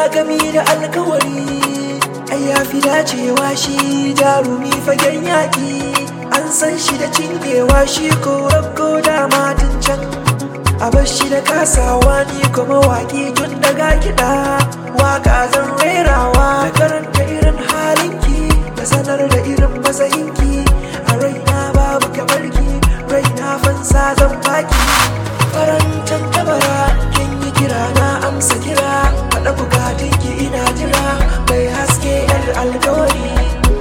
gami da alkawari ai ya fi dacewa shi jarumi fagen yaƙi an san shi da cinyewa shi ko rabko da matin can a bar shi da kasawa ni kuma waƙi tun daga kiɗa waka zan rerawa da karanta irin halinki da sanar da irin matsayinki a raina babu kamarki raina fansa zan baki farantan tabara kin yi kira na amsa kira faɗa bukatunki ina jira mai haske yar alkawari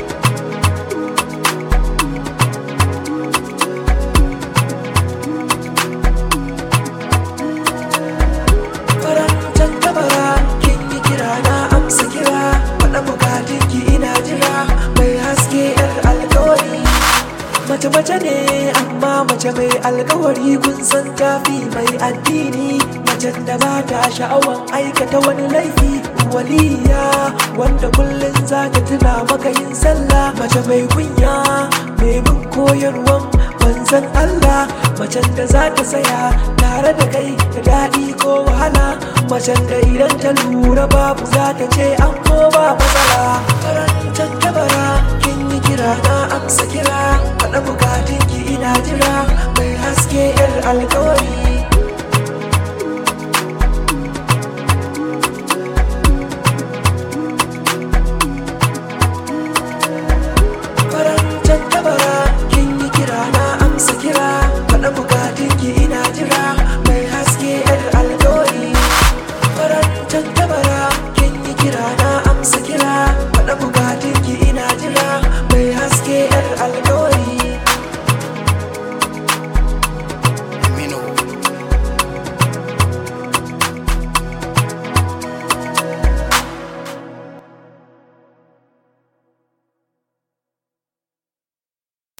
farantan tabara kin yi kira na amsa kira faɗa bukatunki ina jira mai haske yar alkawari mace mace ne amma mace mai alkawari kun san tafi mai addini macen da ba ta sha'awan aikata wani laifi waliya wanda kullum za ta tuna maka yin sallah mace mai kunya mai bin koyarwan manzan Allah macen da za ta saya tare da kai da daɗi ko wahala macen da idan ta lura babu za ta ce an ko ba matsala farantar tabara kin yi kira na amsa kira faɗa bukatunki ina jira mai haske yar alkawari